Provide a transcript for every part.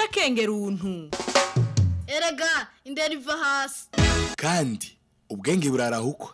duca akenge runtu erega indera iva hasi kandi ubwenge burarahukwa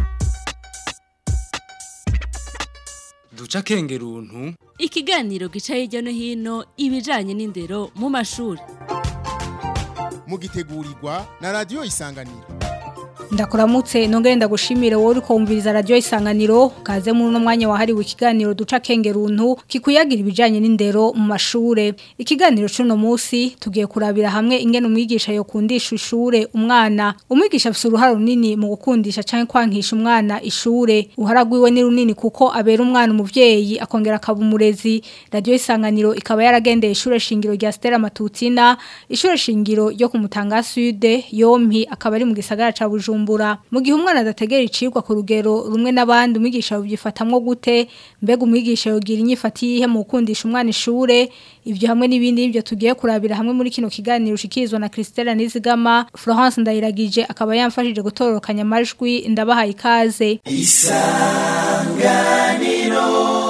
duca akenge runtu ikiganiro gica hirya no hino ibijanye n'indero mu mashuri mugitegurirwa na radiyo isanganiro ndakuramutse nongere ndagushimire wowe uriko wumviriza radio isanganiro kaze muri uno mwanya wahariwe ikiganiro duca kenge runtu kikuyagira ibijanye n'indero mu mashure ikiganiro cuno musi tugiye kurabira hamwe ingene umwigisha yo kundisha ishure umwana umwigisha afite uruhare runini mu gukundisha canke kwankisha umwana ishure uharagwiwe ni runini kuko abera umwana umuvyeyi akongera akaba umurezi radio isanganiro ikaba yaragendeye ishure shingiro rya Stella Matutina ishure shingiro ryo ku Mutanga Sud yompi akaba ari mu gisagara ca Bujumbura Bujumbura mu gihe umwana adategera icirwa ku rugero rumwe n'abandi umwigisha yubyifatamwo gute mbega umwigisha yogira inyifati yihe mu gukundisha umwana ishure ibyo hamwe n'ibindi ibyo tugiye kurabira hamwe muri kino kiganiro ushikizwa na Christelle Nizigama Florence Ndayiragije akaba yamfashije gutororokanya amajwi ndabahaye ikaze isanganiro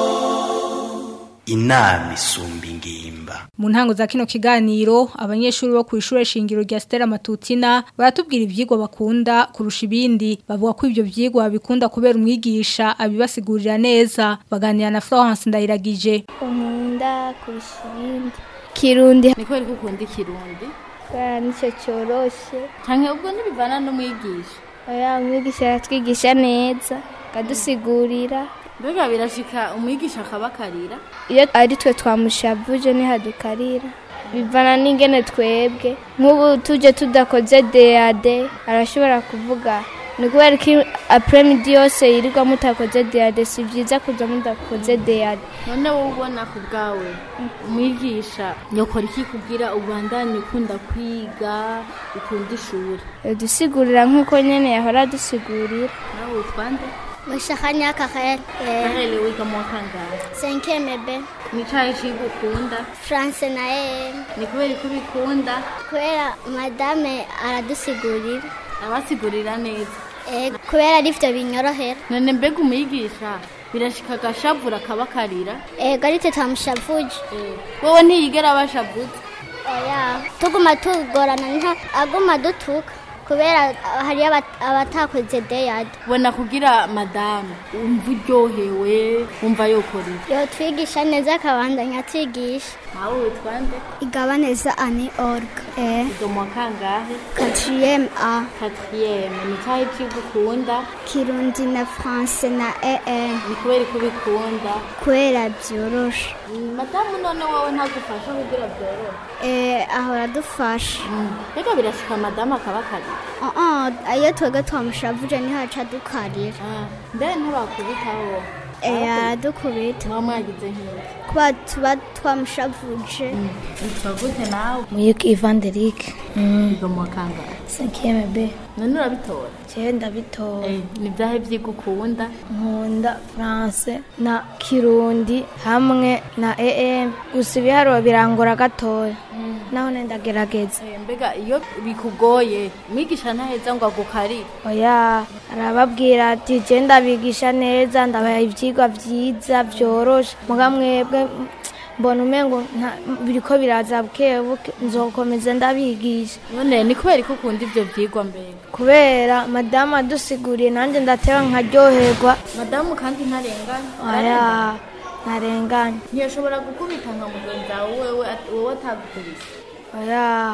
inama isumba ingimba mu ntango za kino kiganiro abanyeshuri bo ku ishure shingiro rya Stella Matutina baratubwira ivyigwa bakunda kurusha ibindi bavuga ko ivyo vyigwa bikunda kubera umwigisha abibasigurira neza baganira na Florence Ndayiragije nkunda kurusha ibindi kirundi ni kubera ko ukunda ikirundi kubera nicyo cyoroshe canke ubwo ntibivana n'umwigisha oya umwigisha aratwigisha neza akadusigurira mbega birashika umwigisha akabakarira iyo ari twe twamushavuje ntihadukarira bivana n'ingene twebwe nk'ubu tuje tudakoze deyade arashobora kuvuga ni kubera ko apremidi yose yirirwa mutakoze deyade si byiza kuza mudakoze deyade none wowe ubona ku bwawe umwigisha yokora iki kugira ubandanye ukunda kwiga ukunda ishuri dusigurira nk'uko nyene yahora adusigurira nawe utwande Mushakanya Karel. Karel wiga mu kangahe? Cinquième B. Ni cyahe kigo ukunda? France na E. Ni kubera ko ubikunda? Kubera madame aradusigurira. Abasigurira neza. Eh, kubera ari byo binyorohera. None mbega umwigisha birashika agashavura akabakarira? Ego ari twe twamushavuje. Wowe ntiyigera abashavuze? Oya, tuguma tugorana nta aguma dutuka. kubera hari abatakoze deyadi ubona kugira madamu wumva uryohewe wumva yokora yo twigisha neza akabandanya atwigisha nawe witwande igaba neza ani orga iga mu kangahe quatrième a quatrième ni cyahe kigo ukunda kirundi na france na em ni kubera ko ubikunda kubera byoroshe madamu none wowe ntagufasha kugira byorohe eh ahora dufasha reka birashika madamu akabakarira iyo twebwe twamushavuje ntihaca dukarira mbere ntibakubitaho aradukubita muba mwagize nk'iki kuba tuba twamushavuje witwa gute nawe muyuki ivanderike wiga mu kangahe cinquième b none urabitora jewe ndabitora ni byahe byiga ukunda nkunda france na kirundi hamwe na em gusa ibiharuro birangora gatoya naho ndagerageza mbega iyo bikugoye mwigisha ntaheza ngo agukarire oya arababwira ati je ndabigisha neza ndabaha ivyigwa vyiza vyoroshe muga mwebwe mbona umengo biriko biraza buke buke nzokomeza ndabigisha none ni kubera ko ukunda ivyo vyigwa mbere kubera madamu adusiguriye nanjye ndateba nkaryoherwa madamu kandi ntarenganya oya ntarenganya ntiyashobora gukubita nka mugenzi wawe wewe wowe atagukubise oya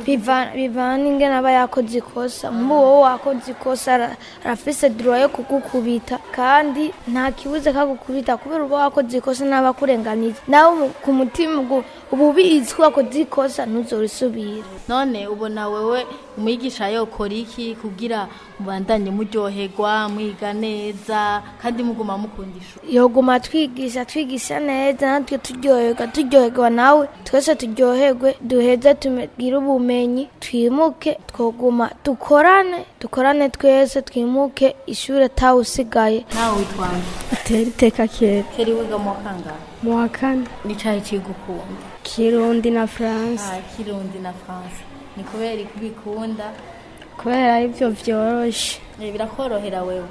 bivana n'ingene aba yakoze ikosa nk'ubu wowe wakoze ikosa arafise duro yo kugukubita kandi nta kibuze kagukubita kubera uba wakoze ikosa n'aba akurenganiye nawe ku mutima uba ubizi ko wakoze ikosa ntuzorisubira none ubona wewe umwigisha yokora iki kugira mubandanye muryoherwa mwiga neza kandi muguma mukunda ishuri yoguma twigisha twigisha neza natwe turyoherwa turyoherwa nawe twese turyoherwe duheze tumegire ubumenyi twimuke twoguma dukorane dukorane twese twimuke ishuri atawe usigaye nawe witwanje utera iteka kera keri wiga mu kangahe mu wa kane ni cyahe kigo ukunda kirundi na france ah kirundi na france ni kubera ko ubikunda kubera ibyo byoroshe Eh, birakorohera wewe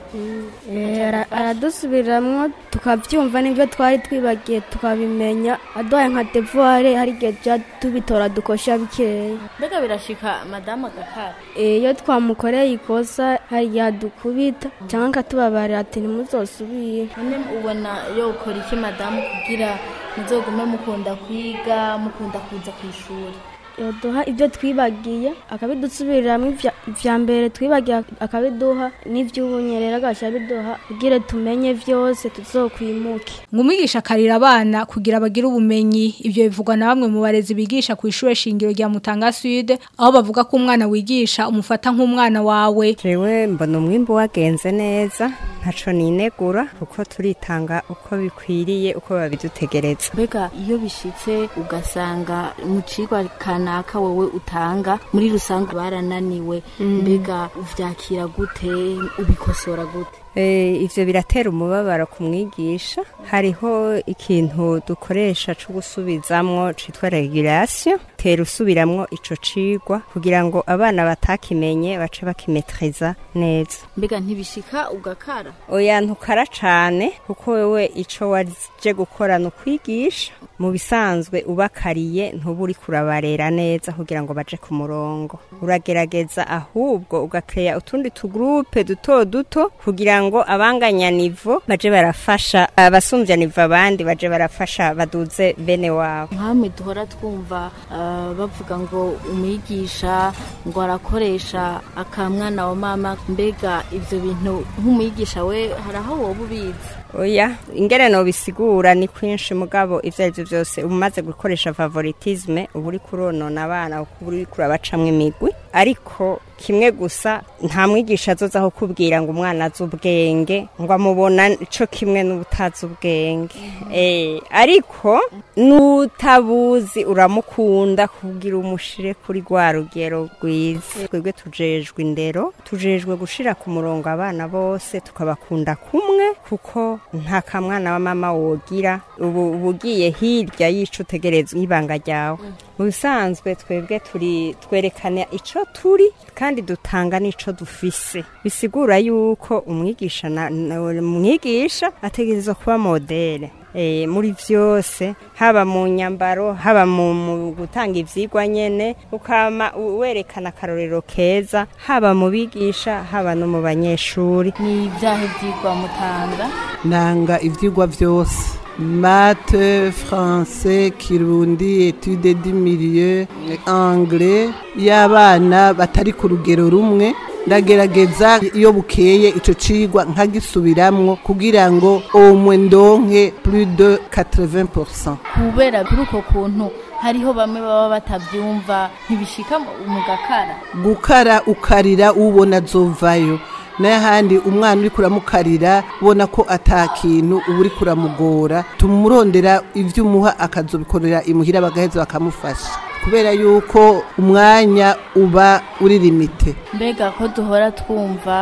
Eh, ara- aradusubiramwo tukavyumva n'ivyo twari twibagiye tukabimenya aduhaye nka devuware hari igihe tuja tubitora dukosha bikeya mbega birashika madamu agakara Eh, iyo twamukoreye ikosa hari igihe adukubita cyangwa akatubabarira ati ntimuzosubire none ubona yokora iki madamu kugira muzogume mukunda kwiga mukunda kuza ku ishuri yoduha ibyo twibagiye akabidusubiriramwo ivya- ivya mbere twibagiye akabiduha n'ivy'ubunye rero agaca abiduha kugira tumenye vyose tuzokwimuke ngo umwigisha akarira abana kugira bagire ubumenyi ibyo bivugwa na bamwe mu barezi bigisha ku ishure shingiro rya Mutanga Sud aho bavuga ko umwana wigisha umufata nk'umwana wawe jewe mbona umwimbu wagenze neza ntaco ninegura kuko turitanga uko bikwiriye uko babidutegereza mbega iyo bishitse ugasanga mu cigwa kanaka wowe utanga muri rusange barananiwe mbega uvyakira gute ubikosora gute Eh, ivyo biratera umubabaro ku mwigisha hariho ikintu dukoresha co gusubizamwo citwa regulation tera usubiramwo ico cigwa kugira ngo abana batakimenye bace bakimetriza neza mbega ntibishika ugakara oya ntukara cane kuko wewe ico waje gukora ni ukwigisha mu bisanzwe ubakariye ntuba uri kurabarera neza kugira ngo baje ku murongo uragerageza ahubwo ugakeya utundi tugurupe duto duto kugira ngo abanganya nivo baje barafasha abasumbya nivo abandi baje barafasha baduze bene wabo nkamwe duhora twumva ah, bavuga ngo umwigisha ngo arakoresha akamwana wa mama mbega ivyo bintu nk'umwigisha we hari aho woba ubizi oya ingene no bisigura ni kwinshi mugabo ivyo arivyo vyose umaze gukoresha favoritisme uba uri kuronona abana kuko uri kurabacamwo imigwi ariko kimwe gusa nta mwigisha azoza aho kubwira ngo umwana azi ubwenge ngo amubona co kimwe n'ubutazi ubwenge eh ariko n'utabuzi uramukunda kugira umushire kuri rwa rugero rwiza twebwe tujejwe indero tujejwe gushira ku murongo abana bose tukabakunda kumwe kuko nta kamwana wa mama wogira ubu uba ugiye hirya y'ico utegerezwa y'ibanga ryawe mu bisanzwe twebwe turi twerekana ico turi kandi dutanga n'ico dufise bisigura yuko umwigisha na na- umwigisha ategerezwa kuba modele Eh, muri vyose haba mu nyambaro haba mu, mu gutanga ivyigwa nyene ukama u- werekana akarorero keza haba mu bigisha haba no mu banyeshuri ni ibyahe byigwa mutanga nanga ivyigwa vyose mate français kirundi etude du milieu anglais y'abana batari ku rugero rumwe ndagerageza iyo bukeye ico cigwa nkagisubiramwo kugira ngo omwe ndonke plus de 80% kubera kuri uko kuntu hariho bamwe baba batabyumva ntibishika mu gakara gukara ukarira ubona azovayo n'ahandi umwana uri kuramukarira ubona ko ata kintu uba uri kuramugora tumurondera ibyo umuha akazobikorera imuhira bagaheza bakamufasha kubera yuko umwanya uba uri limite mbega ko duhora twumva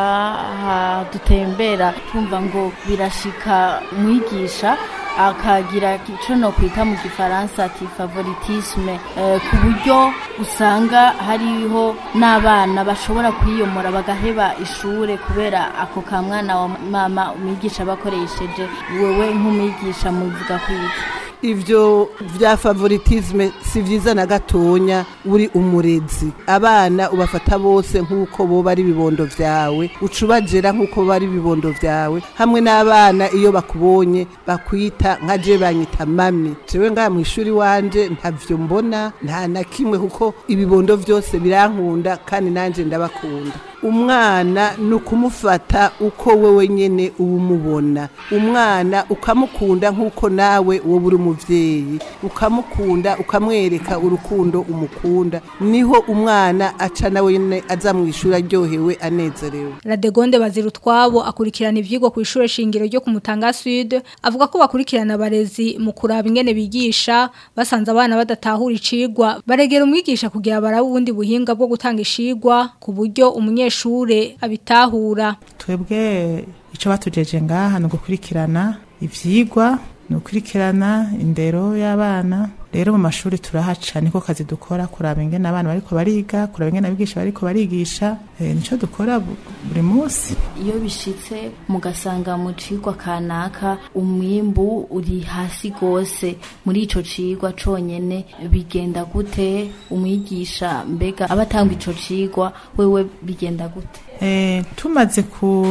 aha dutembera twumva ngo birashika mwigisha akagira icyo no kwita mu gifaransa ati favoritisme eh, ku buryo usanga hariho n'abana bashobora kwiyomora bagaheba ishure kubera ako ka mwana wa mama umwigisha bakoresheje wewe nk'umwigisha muvuga kwiki ivyo vya favoritisme si vyiza na gatonya uri umurezi abana ubafata bose nk'uko boba ari ibibondo vyawe uca ubajera nk'uko boba ari ibibondo vyawe hamwe n'abana iyo bakubonye bakwita nka je banyita mami jewe ngaha mw'ishuri wanje ntavyo mbona nta na kimwe kuko ibibondo vyose birankunda kandi nanje ndabakunda umwana ni ukumufata uko wewe nyene uba umubona umwana ukamukunda nk'uko nawe wowe uri umuvyeyi ukamukunda ukamwereka urukundo umukunda niho umwana aca nawe nyene aza mw'ishuri aryohewe anezerewe Radegonde Bazirutwabo akurikirana ivyigwa ku ishure shingiro ryo ku Mutanga Sud avuga ko bakurikirana abarezi mu kuraba ingene bigisha basanze abana badatahura icigwa baregera umwigisha kugira barabe ubundi buhinga bwo gutanga icigwa ku buryo umunyeshure abitahura twebwe icyo batujeje ngaha ni ugukurikirana ibyigwa ni ugukurikirana indero y'abana rero mu mashuri turahaca niko kazi dukora kuraba ingene abana bariko bariga kuraba ingene abigisha bariko barigisha e, nico dukora buri munsi iyo bishitse mugasanga mu cigwa kanaka umwimbu uri hasi gose muri ico cigwa conyene bigenda gute umwigisha mbega abatanga ico cigwa wewe bigenda gute e, tumaze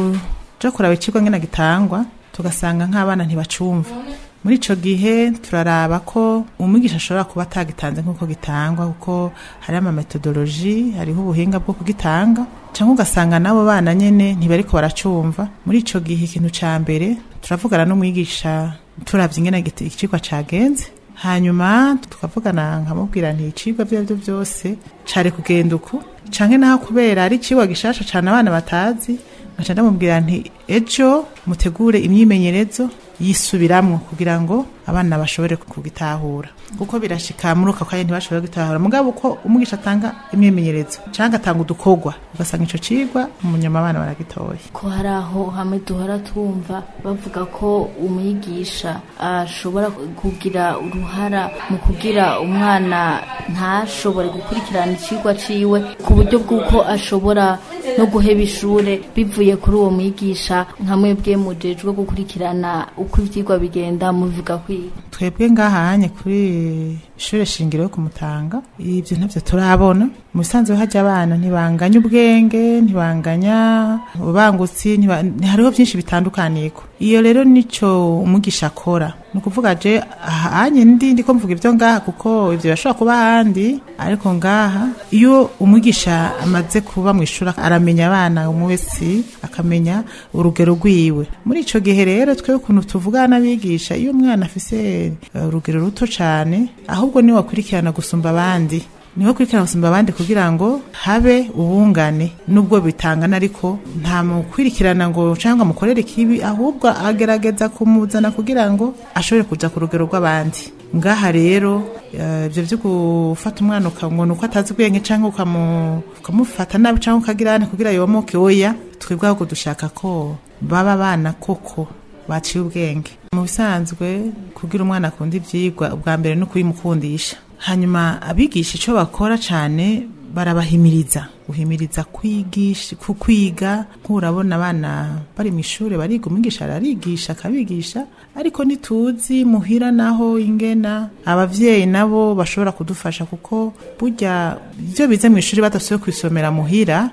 kuja kuraba icigwa ngene gitangwa tugasanga nk'abana ntibacumva muri ico gihe turaraba ko umwigisha ashobora kuba atagitanze nk'uko gitangwa kuko hari ama metodoloji hariho ubuhinga bwo kugitanga cyangwa ugasanga n'abo bana nyene ntibariko baracumva muri ico gihe ikintu ca mbere turavugana n'umwigisha turavye ingene icigwa cagenze hanyuma tukavugana nkamubwira nti icigwa vyo vyo vyose cari kugenda uku canke naho kubera ari icigwa gishasha cane abana batazi ngaca ndamubwira nti ejo mutegure imyimenyerezo yisubiramwo kugira ngo abana bashobore kugitahura kuko birashika muri uko kanya ntibashobora gutahura mugabo uko umwigisha atanga imyimenyerezo canke atanga udukorwa ugasanga ico cigwa umunyama abana baragitoye ko hari aho hamwe duhora twumva bavuga ko umwigisha ashobora kugira uruhara mu kugira umwana ntashobore gukurikirana icigwa ciwe ku buryo bw'uko ashobora no guheba ishure bivuye kuri uwo mwigisha nka mwebwe mujejwe gukurikirana uko ivyigwa bigenda muvuga kwiga twebwe ngahanye kuri ishure shingiro yo kumutanga ivyo ntavyo turabona mu bisanzwe hajya abana ntibanganya ubwenge ntibanganya ubangutsi hariho byinshi bitandukaniko iyo rero nico umwigisha akora ni ukuvuga je ahanye ndi ndiko mvuga ivyo ngaha kuko ivyo bashobora kuba ahandi ariko ngaha iyo umwigisha amaze kuba mu ishuri aramenya abana umwe wese akamenya urugero rwiwe muri ico gihe rero twe ukuntu tuvugana n'abigisha iyo umwana afise urugero ruto cane ahubwo niwe wakurikirana gusumba abandi niho kurikirana gusumba abandi kugira ngo habe ubungane nubwo bitangana ariko nta mukwirikirana ngo cyangwa mukorere ikibi ahubwo agerageza kumuzana kugira ngo ashobore kuja ku rugero rw'abandi ngaha rero ibyo byo gufata umwana ukabona uko atazi ubwenge cyangwa ukamufata nabi cyangwa ukagirane kugira yomoke oya twebwe ahubwo dushaka ko baba abana koko baciye ubwenge mu bisanzwe kugira umwana akunda ibyigwa ubwa mbere no kubimukundisha hanyuma abigisha icyo bakora cyane barabahimiriza guhimiriza kwigisha ku kwiga nk'urabona abana bari mu ishuri bariga umwigisha ararigisha akabigisha ariko ntituzi muhira naho ingena abavyeyi nabo bashobora kudufasha kuko burya ibyo bize mu ishuri badasubiye kwisomera muhira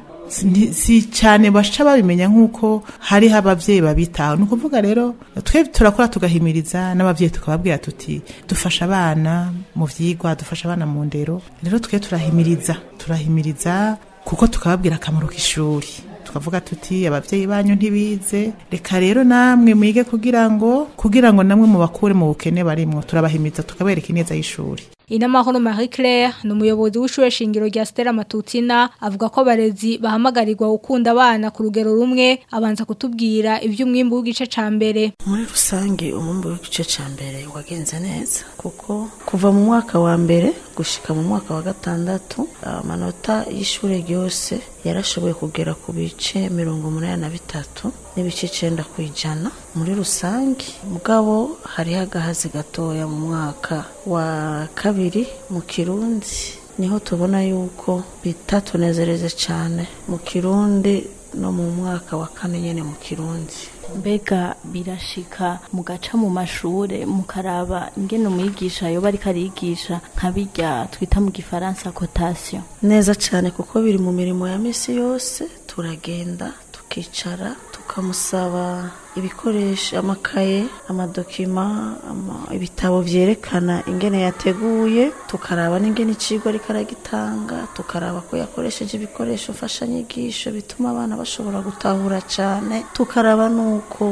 si cyane baca babimenya nk'uko hariho ababyeyi babitaho ni ukuvuga rero twe turakora tugahimiriza n'ababyeyi tukababwira tuti dufasha abana mu byigwa dufasha abana mu ndero rero twe turahimiriza turahimiriza kuko tukababwira akamaro k'ishuri tukavuga tuti ababyeyi banyu ntibize reka rero namwe mwige kugira ngo kugira ngo namwe mubakure mu bukene barimwo turabahimiriza tukabereka ineza y'ishuri Inamahoro Marie Claire ni umuyobozi w'ishure shingiro rya Stella Matutina avuga ko abarezi bahamagarirwa gukunda abana ku rugero rumwe abanza kutubwira iby'umwimbu w'igice ca mbere muri rusange umwimbu w'igice ca mbere wagenze neza kuko kuva mu mwaka wa mbere gushika mu mwaka wa gatandatu amanota y'ishure ryose yarashoboye kugera ku bice mirongo umunani na bitatu n'ibice icenda ku ijana muri rusange mugabo hariho agahazi gatoya mu mwaka wa kabiri mu kirundi niho tubona yuko bitatunezereze cyane mu kirundi no mu mwaka wa kane nyene mu kirundi mbega birashika mugaca mu mashure mukaraba ingene umwigisha yoba ariko arigisha nka birya twita mu gifaransa cotation neza cyane kuko biri mu mirimo ya misi yose turagenda tukicara tukamusaba ibikoresho amakaye amadokima ama, ibitabo vyerekana ingene yateguye tukaraba n'ingene icigwa ariko aragitanga tukaraba ko yakoresheje ibikoresho mfashanyigisho bituma abana bashobora gutahura cane tukaraba nuko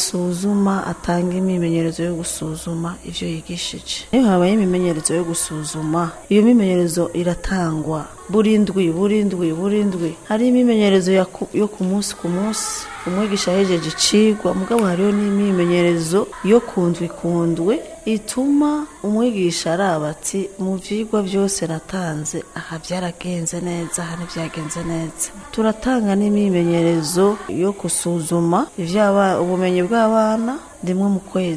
asuzuma atanga imimenyerezo yo gusuzuma ivyo yigishije iyo habaye imimenyerezo yo gusuzuma iyo mimenyerezo iratangwa buri ndwi buri ndwi buri ndwi hari imimenyerezo yo ku munsi ku munsi umwigisha yahejeje icigwa mugabo hariho n'imimenyerezo yo kundwi kundwe ituma umwigisha araba ati mu vyigwa byose natanze aha byaragenze neza aha ntibyagenze neza turatanga n'imimenyerezo yo gusuzuma ivyaba ubumenyi bw'abana rimwe mu kwezi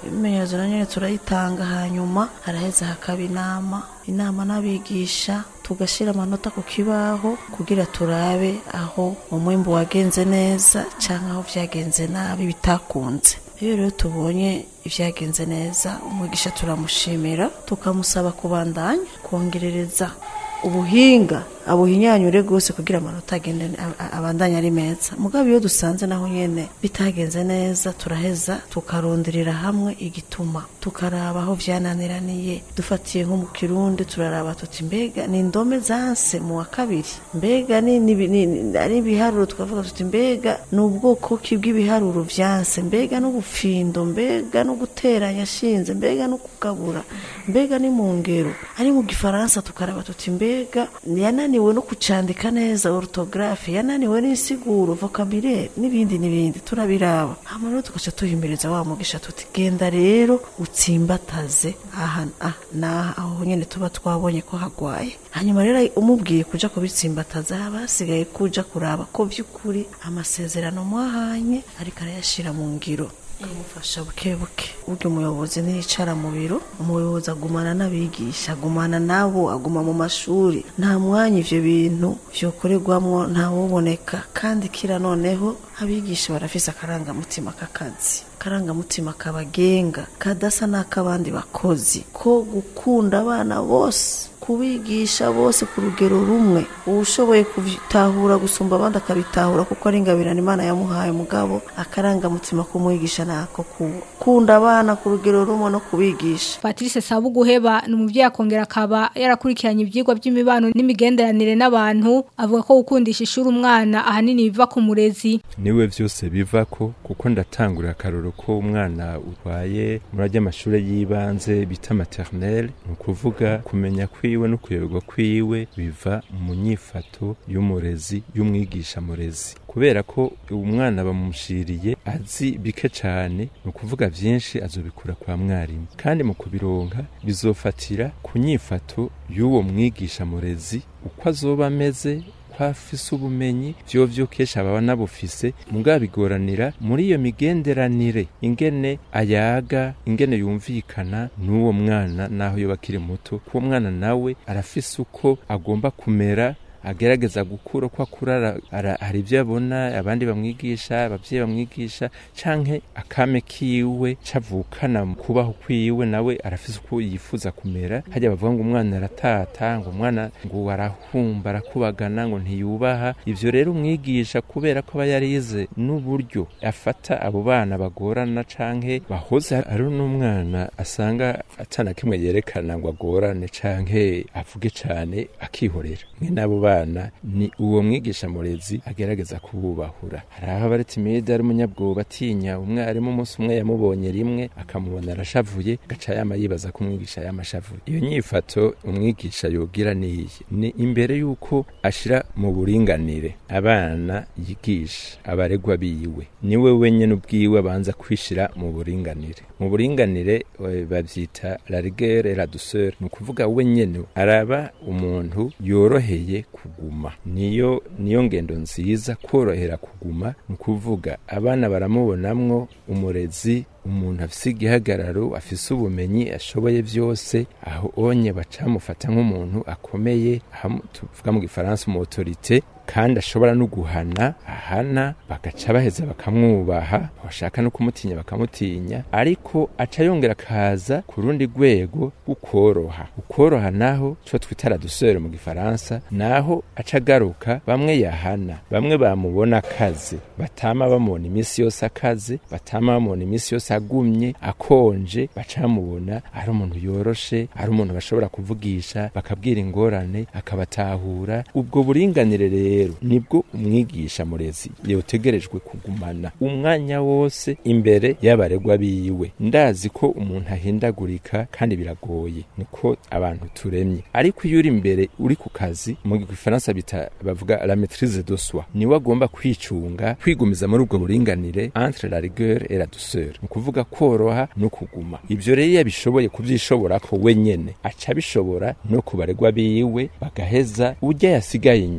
ibimenyerezo na nyine turayitanga hanyuma haraheza hakaba inama inama n'abigisha tugashyira amanota ku kibaho kugira turabe aho umwimbu wagenze neza cyangwa aho byagenze nabi bitakunze iyo rero tubonye ibyagenze neza umwigisha turamushimira tukamusaba kubandanya kongerereza ubuhinga abuhinyanyure rwose kugira amanota agende abandanye ari meza mugabo iyo dusanze naho nyene bitagenze neza turaheza tukaronderera hamwe igituma tukaraba aho vyananiraniye dufatiye nko mu kirundi turaraba tuti mbega ni indome zanse mu wa kabiri mbega ni ari ibiharuro tukavuga tuti mbega ni ubwoko ki bw'ibiharuro vyanse mbega n'ubufindo mbega no guteranya shinze mbega no kugabura mbega ni mu ngero ari mu gifaransa tukaraba tuti mbega yananiwe no kucandika neza orthographe yananiwe n'insiguro vocabulaire n'ibindi n'ibindi turabiraba hama rero tugaca tuhimiriza wa mugisha tuti genda rero utsimbataze aha ah, naha aho nyene tuba twabonye ko hagwaye hanyuma rero umubwiye kuja kubitsimbataza haba hasigaye kuja kuraba ko vy'ukuri amasezerano mwahanye ariko arayashira mu ngiro kumufasha buke buke burya umuyobozi ntiyicara mu biro umuyobozi agumana n'abigisha agumana nabo aguma mu mashuri nta mwanya ivyo bintu vyokorerwamwo ntawuboneka kandi kira noneho abigisha barafise akarangamutima k'akazi akarangamutima kabagenga kadasa n'ak'abandi bakozi ko gukunda abana bose kubigisha bose ku rugero rumwe uwushoboye kubitahura gusumba abandi akabitahura kuko ari ingabirana imana yamuhaye mugabo akarangamutima kumwigisha nako kunda abana ku rugero rumwe no kubigisha Patrice Sabuguheba ni umuvyeyi akongera akaba yarakurikiranye ivyigwa by'imibano n'imigenderanire n'abantu avuga ko gukundisha ishuri umwana ahanini biva ku murezi niwe vyose biva ko kuko ndatangurira akaroro ko umwana utwaye muri ajya amashuri y'ibanze bita maternelle ni ukuvuga kumenya kwiwe no kuyoberwa kwiwe biva mu nyifato y'umurezi y'umwigisha murezi kubera ko umwana bamushiriye azi bike cyane ni ukuvuga byinshi azobikura kwa mwarimu kandi mu kubironka bizofatira ku nyifato y'uwo mwigisha murezi uko azoba ameze ko afise ubumenyi vyo vyo kenshi aba nabufise mugabo bigoranira muri iyo migenderanire ingene ayaga ingene yumvikana n'uwo mwana naho yoba akiri muto kuwo mwana nawe arafise uko agomba kumera agerageza gukura uko akura hari ibyo abona abandi bamwigisha ababyeyi bamwigisha canke akame kiwe cavukana kubaho kwiwe nawe arafise uko yifuza kumera hajya bavuga ngo umwana aratata ngo umwana ngo arahumba arakubagana ngo ntiyubaha ivyo rero umwigisha kubera ko aba yarize n'uburyo afata abo bana bagorana canke bahoze ari n'umwana asanga atana kimwe yerekana ngo agorane canke avuge cane akihorera mwe n'abo bana ni uwo mwigisha murezi agerageza kububahura hari aho aba timide ari umunyabwoba atinya umwarimu umunsi umwe yamubonye rimwe akamubona arashavuye gaca yama yibaza ko umwigisha yamashavuye iyo nyifato umwigisha yogira niyi ni imbere y'uko ashira mu buringanire abana yigisha abaregwa biwe niwe wenyine ubwiwe abanza kwishira mu buringanire mu buringanire babyita la rigueur et la douceur ni ukuvuga wenyine araba umuntu yoroheye kuguma niyo niyo ngendo nziza korohera kuguma ni ukuvuga abana baramubonamwo umurezi umuntu afise igihagararo afise ubumenyi ashoboye byose aho onye bacamufata nk'umuntu akomeye tuvuga mu gifaransa umuautorite kandi ashobora no guhana ahana bagaca baheza bakamwubaha bashaka no kumutinya bakamutinya ariko aca yongera akaza ku rundi rwego ukoroha ukoroha naho cyo twita la douceur mu gifaransa naho aca agaruka bamwe yahana bamwe bamubona akaze batama bamubona iminsi yose akaze batama bamubona iminsi yose agumye akonje bacamubona ari umuntu yoroshe ari umuntu bashobora kuvugisha bakabwira ingorane akabatahura ubwo buringanire rero nibwo umwigisha murezi yotegerejwe kugumana umwanya wose imbere y'abaregwa biwe ndazi ko umuntu ahindagurika kandi biragoye niko abantu turemye ariko iyo uri imbere uri ku kazi mu gifaransa bita bavuga la maîtrise de soi niwe agomba kwicunga kwigumiza muri ubwo buringanire entre la rigueur et la douceur ni ukuvuga koroha no kuguma ibyo rero iyo abishoboye kubyishobora ko wenyene aca abishobora no ku baregwa biwe bagaheza ujya yasigaye inyuma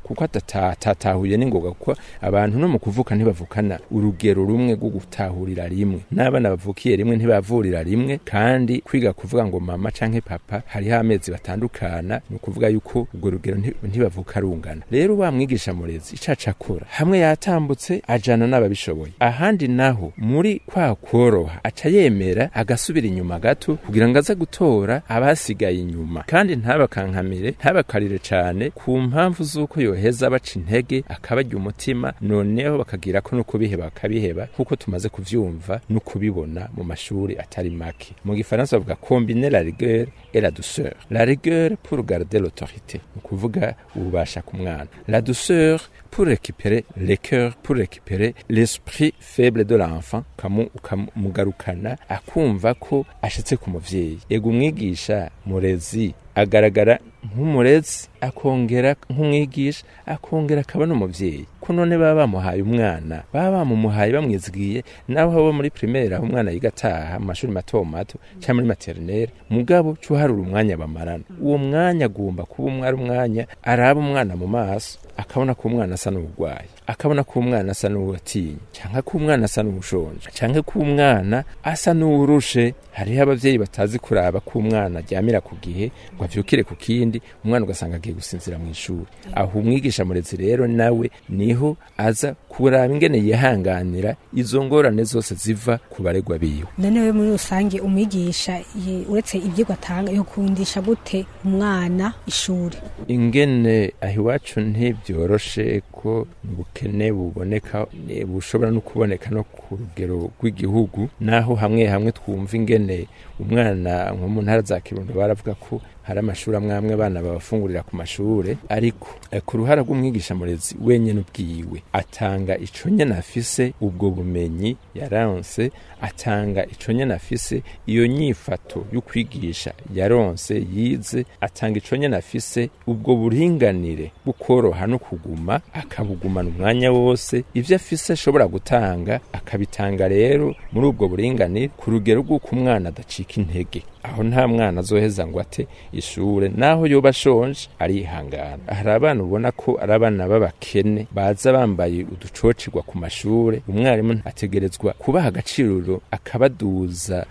kuko atatahuye n'ingoga kuko abantu no mu kuvuka ntibavukana urugero rumwe rwo gutahurira rimwe n'abana bavukiye rimwe ntibavurira rimwe kandi kwiga kuvuga ngo mama canke papa hariho amezi batandukana ni ukuvuga yuko urwo rugero ntibavuka rungana rero wa mwigisha murezi icaca akora hamwe yatambutse ajana n'ababishoboye ahandi naho muri kwa kworoha aca yemera agasubira inyuma gato kugira ngo aze gutora abasigaye inyuma kandi ntabakankamire ntabakarire cane ku mpamvu z'uko yoheza baca intege akabarya umutima noneho bakagira ko no kubiheba bakabiheba nk'uko tumaze kuvyumva no kubibona mu mashuri atari make mu gifaransa bavuga combiner la rigueur et la douceur la rigueur pour garder l'autorité ni ukuvuga ububasha ku mwana la douceur pour récupérer les cœurs pour récupérer l'esprit faible de l'enfant ukamugarukana akumva ko ashitse ku muvyeyi ego umwigisha murezi agaragara nk'umurezi akongera nk'umwigisha akongera akaba n'umuvyeyi ko none baba bamuhaye umwana baba bamumuhaye bamwizigiye naho haba muri primaire aho umwana yiga ataha mu mashuri mato mato cyangwa muri maternelle mugabo cuharura umwanya bamarana uwo mwanya agomba kuba umwe ari umwanya araba umwana mu maso akabona ko umwana asa n'uburwayi akabona ko umwana asa n'uwatinya cyangwa ko umwana asa n'ubushonje cyangwa ko umwana asa n'uwurushe hariho abavyeyi batazi kuraba ko umwana aryamira ku gihe ngo avyukire ku kindi umwana ugasanga agiye gusinzira mu ishuri aho umwigisha murezi rero nawe niho aza kuraba ingene yihanganira izo ngorane zose ziva ku baregwa biwe none we muri rusange umwigisha uretse ivyigwa atanga yokundisha gute umwana ishuri ingene aho iwacu ntibyoroshe ko ubukene buboneka bushobora no kuboneka no ku rugero rw'igihugu naho hamwe hamwe twumva ingene umwana nko mu ntara za kirundo baravuga ko hari amashuri amwe amwe abana babafungurira ku mashure ariko ku ruhara rw'umwigisha murezi wenyine ubwiwe atanga ico nyene afise ubwo bumenyi yaronse atanga ico nyene afise iyo nyifato yo kwigisha yaronse yize atanga ico nyene afise ubwo buringanire bukoroha no kuguma akabugumana umwanya wose ivyo afise ashobora gutanga akabitanga rero muri ubwo buringanire ku rugero rw'uko umwana adacika intege aho nta mwana azoheza ngo ate ishure naho yoba ashonje arihangana hari abana ubona ko ari abana b'abakene baza bambaye uducocirwa ku mashure umwarimu ategerezwa kubaha agaciro akabaduza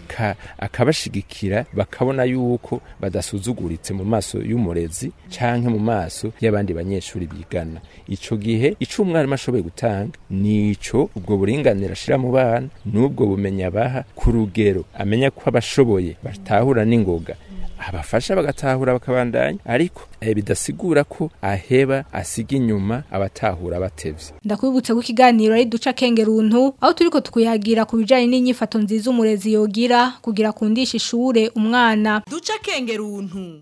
akabashigikira bakabona yuko badasuzuguritse mu maso y'umurezi canke mu maso y'abandi banyeshuri bigana ico gihe ico umwarimu ashoboye gutanga nico ubwo buringanire ashira mu bana n'ubwo bumenyi abaha ku rugero amenya ko abashoboye batahura n'ingoga abafasha bagatahura bakabandanya ariko eh, bidasigura ko aheba asiga inyuma abatahura batevye ndakwibutse ko ikiganiro ari duca kengeruntu aho turiko tukuyagira ku bijanye n'inyifato nziza umurezi yogira kugira kundisha ishure umwana duca kengeruntu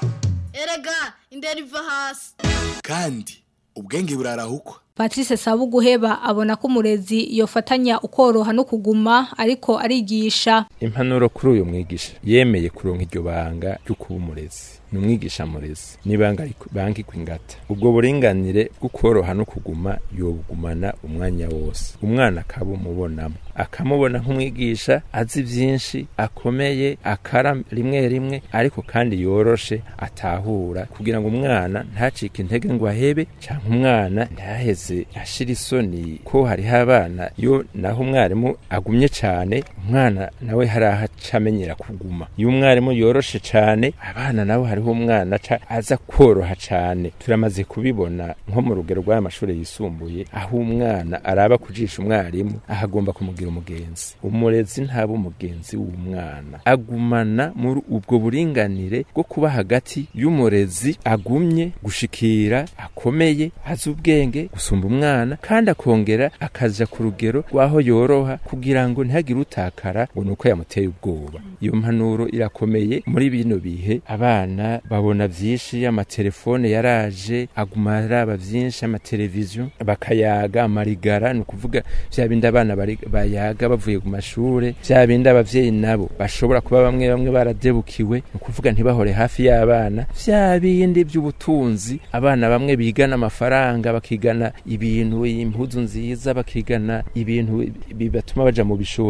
erega indera iva hasi kandi ubwenge burarahukwa Patrice Sabuguheba abona ko umurezi yofatanya ukoroha no kuguma ariko arigisha impanuro kuri uyu mwigisha yemeye kuronka iryo banga ryo kuba umurezi ni umwigisha murezi n'ibanga banki kwingata ubwo buringanire bwo koroha no kuguma yobugumana umwanya wose umwana akaba umubonamo akamubona nk'umwigisha azi byinshi akomeye akara rimwe rimwe ariko kandi yoroshe atahura kugira ngo umwana ntacike intege ngo ahebe cyangwa umwana ntaheze ashira isoni ko hariho abana yo naho umwarimu agumye cyane umwana nawe hari aho acamenyera kuguma iyo umwarimu yoroshe cyane abana nabo hariho umwana aca aza koroha cyane turamaze kubibona nko mu rugero rw'aya mashuri yisumbuye aho umwana araba kujisha umwarimu ahagomba kumugira umugenzi umurezi ntaba umugenzi w'umwana agumana muri ubwo buringanire bwo kuba hagati y'umurezi agumye gushikira akomeye azi ubwenge gusumba umwana kandi akongera akaja ku rugero rw'aho yoroha kugira ngo ntihagire utakara ngo nuko yamuteye ubwoba iyo mpanuro irakomeye muri bino bihe abana babona vyinshi amatelefone yaraje aguma araba vyinshi amateleviziyo bakayaga amarigara ni ukuvuga vya bindi abana bayaga bavuye ku mashure vya bindi abavyeyi nabo bashobora kuba bamwe bamwe baradebukiwe ni ukuvuga ntibahore hafi y'abana vya bindi vy'ubutunzi abana bamwe bigana amafaranga bakigana ibintu impuzu nziza bakigana ibintu bibatuma baja mu bishobisho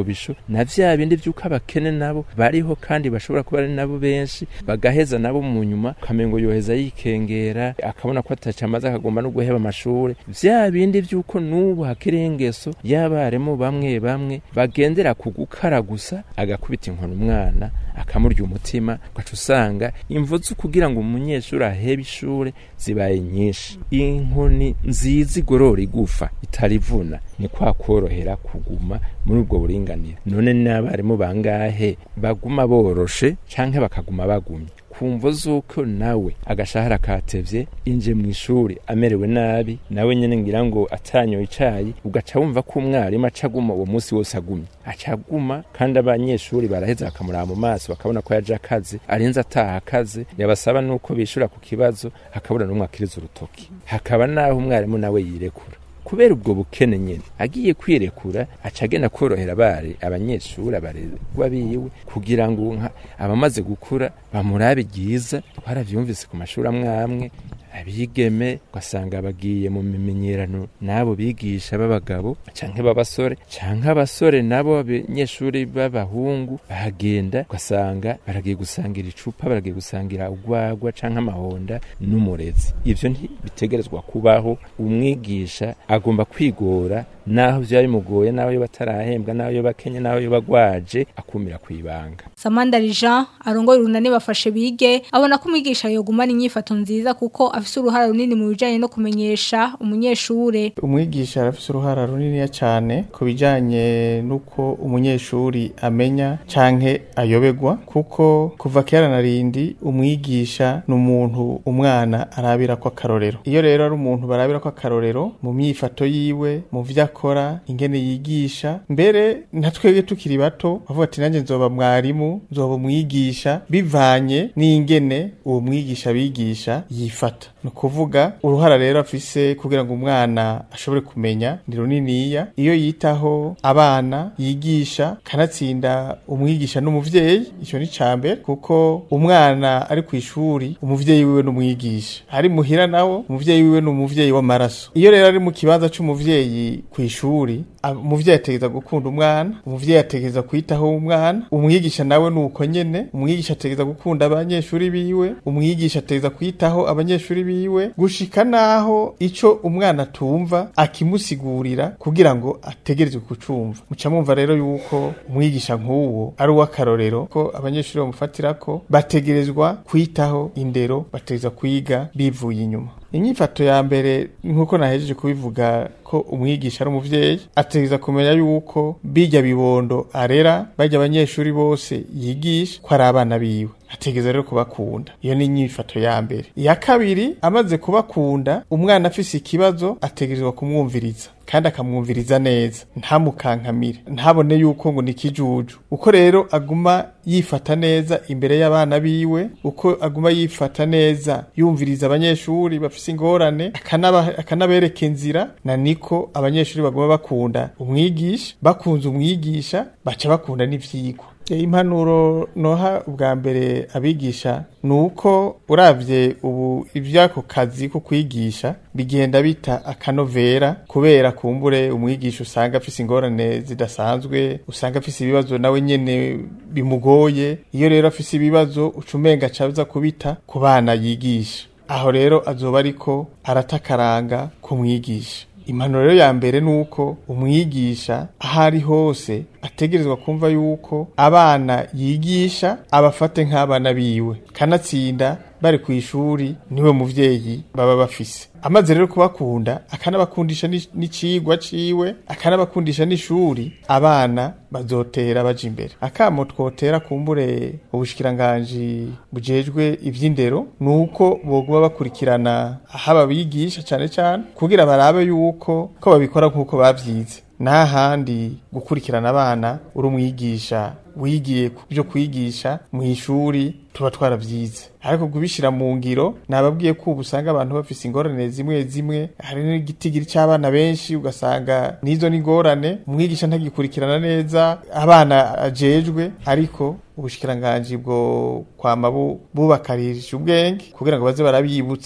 na vya bindi vy'uko abakene nabo bariho kandi bashobora kuba ari nabo benshi bagaheza nabo mu nyuma ukamengo yoheza yikengera akabona ko ataca amaze akagomba no guheba amashure vya bindi vy'uko n'ubu hakiri ingeso y'abarimu bamwe bamwe bagendera ku gukara gusa agakubita inkoni umwana akamurya umutima ugaca usanga imvo zo kugira ngo umunyeshuri ahebe ishure zibaye nyinshi inkoni nziza igorora igufa itarivuna ni kwa korohera kuguma muri ubwo buringanire none n'abarimu bangahe baguma boroshe canke bakaguma bagumye kumvo zuko nawe agashahara katevye inje mu ishuri amerewe nabi nawe nyene ngira ngo atanyoye icayi ugaca wumva ko umwarimu acaguma uwo munsi wose agumye acaguma kandi abanyeshuri baraheza bakamuraba mu maso bakabona ko yaje akazi arinze ataha akazi yabasaba nuko bishura ku kibazo hakabura n'umwe akiriza urutoki hakaba naho umwarimu nawe yirekura kubera ubwo bukene nyene agiye kwirekura aca agenda korohera abari abanyeshuri abarerwa biwe kugira ngo nka abamaze gukura bamurabe ryiza twaravyumvise ku mashuri amwe amwe abigeme ugasanga bagiye mu mimenyerano n'abo bigisha b'abagabo canke b'abasore canke abasore nabo abanyeshuri b'abahungu bahagenda ugasanga baragiye gusangira icupa baragiye gusangira urwagwa canke amahonda n'umurezi ivyo ntibitegerezwa kubaho umwigisha agomba kwigora naho vyaba bimugoye naho yoba atarahembwa naho yoba akenye naho yoba agwaje akumira kwibanga Samandari Jean arongoye urunani bafashe bige abona ko umwigisha yogumana inyifato nziza kuko afise uruhara runini mu bijanye no kumenyesha umunyeshure umwigisha arafise uruhara runini cyane ku bijanye n'uko umunyeshuri amenya canke ayobegwa kuko kuva kera na rindi umwigisha ni umuntu umwana arabira ko akarorero iyo rero ari umuntu barabira ko akarorero mu myifato yiwe mu vyo akora ingene yigisha mbere nka twebwe tukiri bato bavuga ati nanjye nzoba mwarimu nzoba umwigisha bivanye n'ingene uwo mwigisha bigisha yifata ni ukuvuga uruhara rero afise kugira ngo umwana ashobore kumenya ni runiniya iyo yitaho abana yigisha kanatsinda umwigisha n'umuvyeyi icyo ni mbere kuko umwana ari ku ishuri umuvyeyi wiwe n'umwigisha ari muhira nawo umuvyeyi wiwe n'umuvyeyi w'amaraso iyo rero ari mu kibanza c'umuvyeyi ku ishuri umuvyeyi ategeza gukunda umwana umuvyeyi ategeza kwitaho umwana umwigisha nawe nuko nyene umwigisha ategeza gukunda abanyeshuri biwe umwigisha ategeza kwitaho abanyeshuri biwe gushika naho ico umwana tumva akimusigurira kugira ngo ategerezwe kucumva muca mwumva rero yuko umwigisha nk'uwo ari uw'akarorero ko abanyeshuri bamufatirako bategerezwa kwitaho indero bategereza kwiga bivuye inyuma inyifato ya mbere nk'uko nahejeje kubivuga ko umwigisha ari umuvyeyi ategeza kumenya yuko bijya bibondo arera bajya abanyeshuri bose yigisha ko ari abana biwe ategeza rero kubakunda iyo ni inyifato ya mbere iya kabiri amaze kubakunda umwana afise ikibazo ategerezwa kumwumviriza kandi akamwumviriza neza ntamukankamire ntabone yuko ngo ni kijuju uko rero aguma yifata neza imbere y'abana biwe uko aguma yifata neza yumviriza abanyeshuri bafise ingorane akanabereka inzira na niko abanyeshuri baguma bakunda umwigisha bakunze umwigisha baca bakunda n'ivyigwa impanuro noha ubwa mbere abigisha ni uko urabye ubu iby'ako kazi ko kwigisha bigenda bita akanovera kubera kumbure umwigisha usanga afise ingorane zidasanzwe usanga afise ibibazo nawe nyene bimugoye iyo rero afise ibibazo ucumenga caza kubita ku bana yigisha aho rero azoba ariko aratakaranga kumwigisha impanuro rero ya mbere ni uko umwigisha aho ari hose ategerezwa kumva yuko abana yigisha abafate nk'abana biwe kanatsinda bari ku ishuri niwe muvyeyi baba bafise amaze rero kubakunda akanabakundisha n'icigwa ciwe akanabakundisha n'ishuri abana bazotera baja imbere akamo twotera kumbure ubushikiranganji bujejwe ivy'indero nuko boguma bakurikirana aho ababigisha cane cane kugira barabe yuko ko babikora nk'uko bavyize n'ahandi gukurikirana abana uri umwigisha wigiye ku byo kwigisha mu ishuri tuba twarabyize ariko kubishyira mu ngiro nababwiye ko ubu usanga abantu bafise ingorane zimwe zimwe hari n'igitigiri cy'abana benshi ugasanga n'izo n'ingorane umwigisha ntagikurikirana neza abana ajejwe ariko ubushikiranganji bwo kwama bubakarishije ubwenge kugira ngo baze barabiyibutsa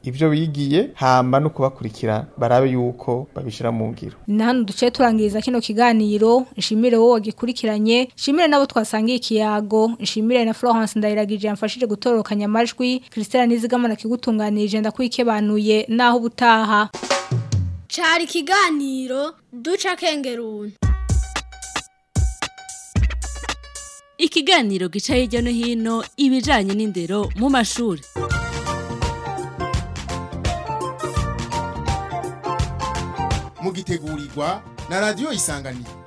ivyo bigiye hama no kubakurikira barabe yuko babishira mu ngiro ni hano duce turangiriza kino kiganiro nshimire wowe wagikurikiranye nshimire nabo twasangiye ikiyago nshimire na Florence Ndayiragije yamfashije gutorokanya amajwi Christelle Nizigamana kigutunganirije ndakwikebanuye naho ubutaha cari ikiganiro duca kengeruntu ikiganiro gica hirya no hino ibijanye n'indero mu mashuri mugitegurirwa na radiyo isanganiro